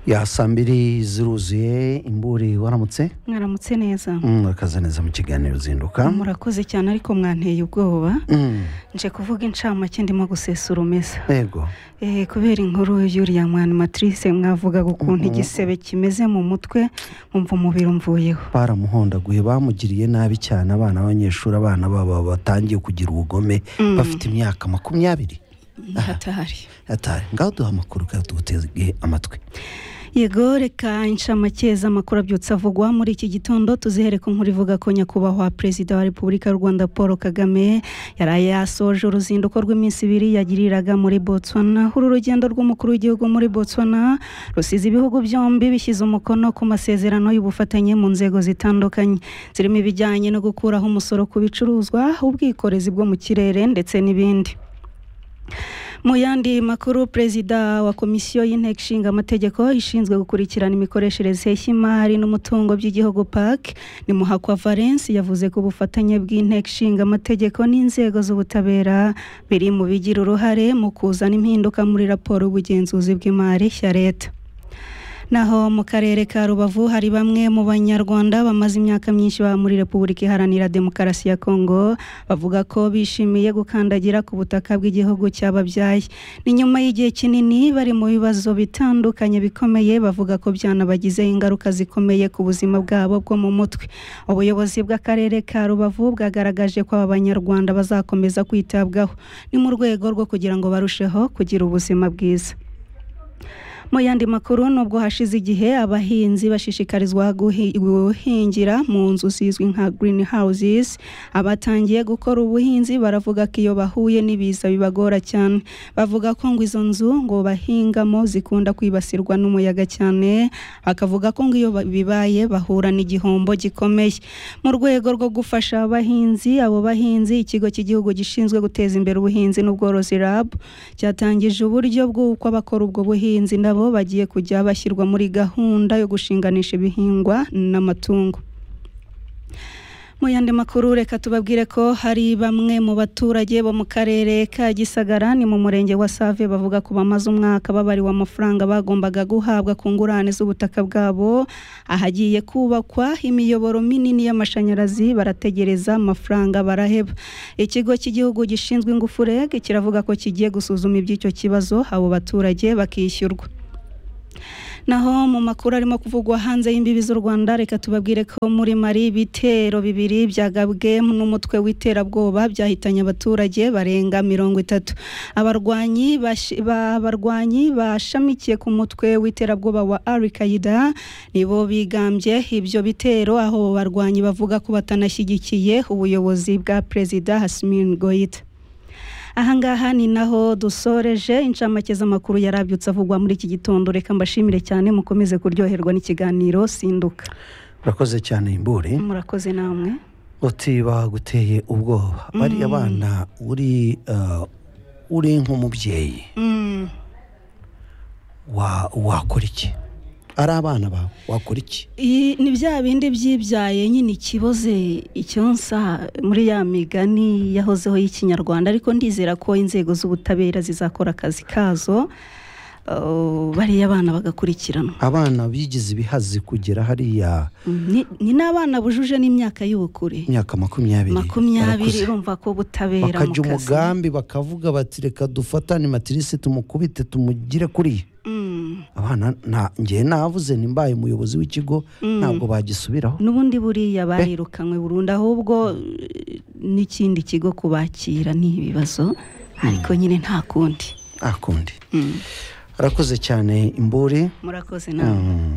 ya saa mbiri ziruzuye imburi waramutse mwaramutse neza Mm, urakaza neza mu kiganiro uzinduka murakoze cyane ariko mwanteye ubwoba Mm, nje kuvuga incamake ndimo gusesa urumeza yego Eh, kubera inkuru y'uriya mwanimatrice mwavugaga ukuntu igisebe kimeze mu mutwe nkumva umubiri umvuyeho baramuhondaguye bamugiriye nabi cyane abana b'abanyeshuri abana babo batangiye kugira ubugome Mm. bafite imyaka makumyabiri hatari atari ngaho duha amakuru kandi tugutege amatwi yego reka inshamake z'amakuru abyutse avugwa muri iki gitondo tuzihere ku nkuru ivuga ko nyakubahwa perezida wa repubulika y'u rwanda paul kagame yari yasoje uruzinduko rw'iminsi ibiri yagiriraga muri botswana uru rugendo rw'umukuru w'igihugu muri botswana rusize ibihugu byombi bishyize umukono ku masezerano y'ubufatanye mu nzego zitandukanye zirimo ibijyanye no gukuraho umusoro ku bicuruzwa ubwikorezi bwo mu kirere ndetse n'ibindi mu yandi makuru perezida wa komisiyo y'inteko ishinga amategeko ishinzwe gukurikirana imikoreshereze y'imari n'umutungo by'igihugu park ni muhakwa valence yavuze ko ubufatanye bw'inteko ishinga amategeko n'inzego z'ubutabera biri mu bigira uruhare mu kuzana impinduka muri raporo y'ubugenzuzi bw'imari ya leta naho mu karere ka rubavu hari bamwe mu banyarwanda bamaze imyaka myinshi baba muri repubulika iharanira demokarasi ya kongo bavuga ko bishimiye gukandagira ku butaka bw'igihugu cyababyaye ni nyuma y'igihe kinini bari mu bibazo bitandukanye bikomeye bavuga ko byanabagizeho ingaruka zikomeye ku buzima bwabo bwo mu mutwe ubuyobozi bw'akarere ka rubavu bwagaragaje ko aba banyarwanda bazakomeza kwitabwaho ni mu rwego rwo kugira ngo barusheho kugira ubuzima bwiza mu yandi makuru nubwo hashize igihe abahinzi bashishikarizwa guhi- guhingira mu nzu zizwi nka green houses abatangiye gukora ubuhinzi baravuga ko iyo bahuye n'ibiza bibagora cyane bavuga ko ngo izo nzu ngo bahingamo zikunda kwibasirwa n'umuyaga cyane akavuga ko ngo iyo ba- bibaye bahura n'igihombo gikomeye mu rwego rwo gufasha abahinzi abo bahinzi ikigo cy'igihugu gishinzwe guteza imbere ubuhinzi n'ubworozi rab cyatangije uburyo bw'uko abakora ubwo buhinzi nabo bagiye kujya bashyirwa muri gahunda yo gushinganisha ibihingwa n'amatungo mu yandi makuru reka tubabwire ko hari bamwe mu baturage bo mu karere ka gisagara ni mu murenge wa save bavuga ko bamaze umwaka babariwe amafaranga bagombaga guhabwa ku ngurane z'ubutaka bwabo ahagiye kubakwa imiyoboro minini y'amashanyarazi barategereza amafaranga baraheba ikigo cy'igihugu gishinzwe ingufu reg kiravuga ko kigiye gusuzuma iby'icyo kibazo abo baturage bakishyurwa naho mu makuru arimo kuvugwa hanze y'imbibi z'u rwanda reka tubabwire ko muri mari ibitero bibiri byagabwe n'umutwe w'iterabwoba byahitanye abaturage barenga mirongo itatu abarwanyi bash- ba- abarwanyi bashamikiye ku mutwe w'iterabwoba wa arikayida nibo bigambye ibyo bitero aho abo barwanyi bavuga ko batanashyigikiye ubuyobozi bwa perezida hasimin goyita ahangaha ni naho dusoreje incamake z'amakuru yari abyutse avugwa muri iki gitondo reka mbashimire cyane mukomeze kuryoherwa n'ikiganiro sinduka urakoze cyane imburi murakoze namwe uti baguteye ubwoba bariya bana uri eh, uri nk'umubyeyi Mm, wa- wakora iki ari abana bawe wakora iki i- ni bya bindi byibyaye nyine ikiboze icyonsa muri ya migani yahozeho y'ikinyarwanda ariko ndizera ko inzego z'ubutabera zizakora akazi kazo uh, bariya bana bagakurikiranwa abana bigize ibihazi kugera hariya Mm, ni- ni n'abana bujuje n'imyaka y'ubukure imyaka makumyabiri makumyabiri barakuze. urumva ko ubutabera bakajya mu kazi. umugambi bakavuga bati reka dufatane matirisi tumukubite tumugire kuriya Mm. abana nta ngewe navuze nimbaye umuyobozi w'ikigo ntabwo bagisubiraho n'ubundi buriya barirukanwe burundu ahubwo eh, n'ikindi kigo kubakira ni ibibazo ariko nyine nta kundi akundi Mm. arakoze cyane imburi murakoze nawe Mm.